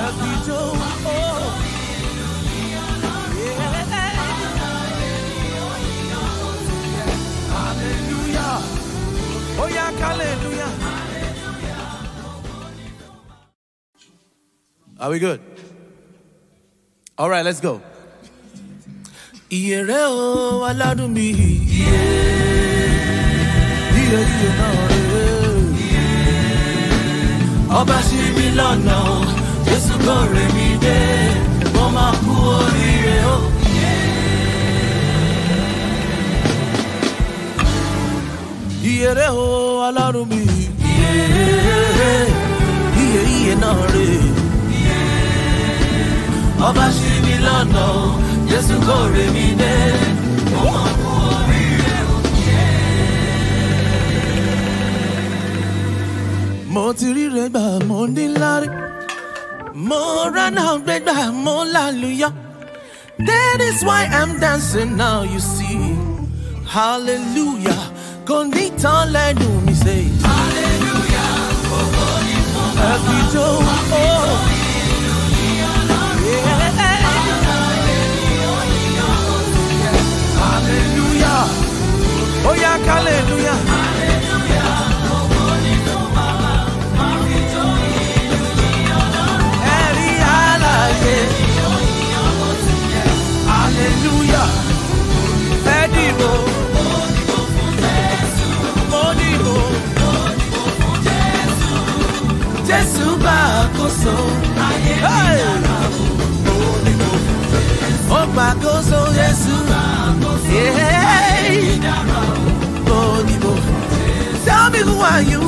ẹ̀fíjó. Hallelujah. Oh yeah, hallelujah. Are we good? All right, let's go. Iyere o aládùn mi. Iye iye náà rè ọba ṣí mi lọ́nà o jésù kò rè mí dé mo máa kú oríire o. Iyere o aládùn mi. iye Iye iye náà rè ọba ṣí mi lọ́nà o jésù kò rè mí dé mo máa kú oríire o. Mo ti rí rẹ̀ gbà mo ní lárí. Mo rán àwọn gbẹ́gbà mo lálùyọ́. That is why I'm dancing now you see. Hallelujah. Kò ní tán lẹ́nu mi ṣe. Hallelujah. Ẹ̀fíjó. Hallelujah. Oh yeah, hallelujah. Ẹ̀rí àlàyé. Hallelujah. Ẹ dìbò. Mo dìbò. Jésù bá àkóso. Hey! Ó gbàkóso Jésù. Yeah. Mo dìbò. Tell me who are you?